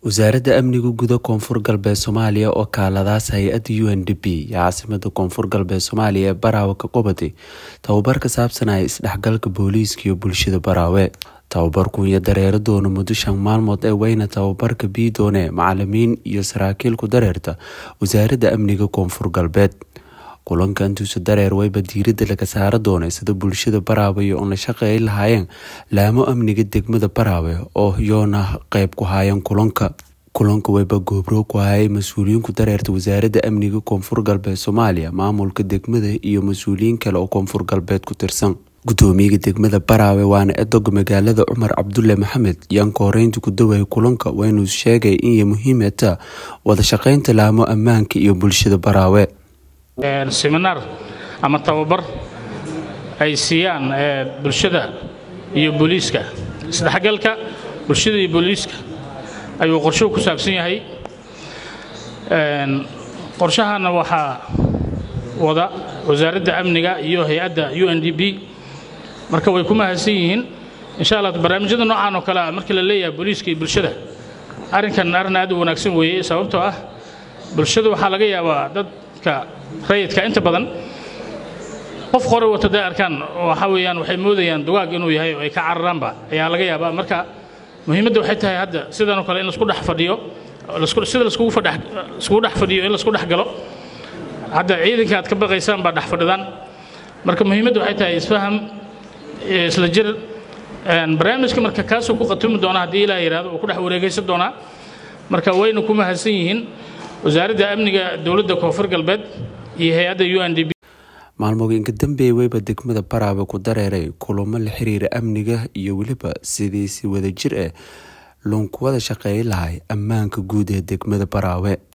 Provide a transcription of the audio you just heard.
wasaaradda amniga guda koonfur galbeed soomaaliya oo kaaladaas hay-adda u n d p iyo caasimada koonfur galbeed soomaaliya ee baraawe ka qabatay tababar ka saabsanaya isdhexgalka booliiska iyo bulshada baraawe tababarku iyo dareero doona muddo shan maalmood ee weyna tababarka biidoone macalimiin iyo saraakiil ku dareerta wasaaradda amniga koonfur galbeed kulanka intuusa dareer wayba diirada laga saara doonay sida bulshada baraawe iyo oon la shaqeey lahaayeen laamo amniga degmada baraawe oo yoona qeyb ku haayeen kulanka kulanka wayba goobro ku hayay mas-uuliyiinku dareerta wasaaradda amniga koonfur galbeed soomaaliya maamulka degmada iyo mas-uuliyiin kale oo koonfur galbeed ku tirsan gudoomiyaga degmada baraawe waana edoga magaalada cumar cabdulle maxamed yaan kooreynta ku dawaya kulanka waynuu sheegay inay muhiimata wada shaqeynta laamo ammaanka iyo bulshada baraawe seminaar ama tababar ay siiyaan bulshada iyo booliiska isdhexgalka bulshada iyo booliiska ayuu qorshuhu ku saabsan yahay qorshahana waxaa wada wasaaradda amniga iyo hay-adda u n d b marka way ku mahadsan yihiin insha allah barnaamijyada noocan oo kale a markii la leeyahay booliiska iyo bulshada arrinkan arrin aad u wanaagsan weeye sababtoo ah bulshada waxaa laga yaabaa dadka rayidka inta badan qof qore wata day arkaan waxa weeyaan waxay moodayaan dugaag inuu yahay oo ay ka cararaanba ayaa laga yaabaa marka muhiimadda waxay tahay hadda sidanoo kale in laisku dhex fadhiyo sida laiskugu dhex fadhiyo in laisku dhex galo hadda ciidanka aad ka baqaysaan baa dhex fadhidaan marka muhiimadda waxay tahay isfaham isla jir barnaamijka marka kaasuu ku khatumi doona haddii ilaah yidhahdo uu ku dhex wareegaysan doonaa marka wayna ku mahadsan yihiin wasaaradda amniga dowladda koonfur galbeed iyo hay-adda u n d b maalmooyinka dambeeye weyba degmada baraawe ku dareeray kulamo la xiriira amniga iyo weliba sidii si wada jir ah loonku wada shaqeey lahay ammaanka guud ee degmada baraawe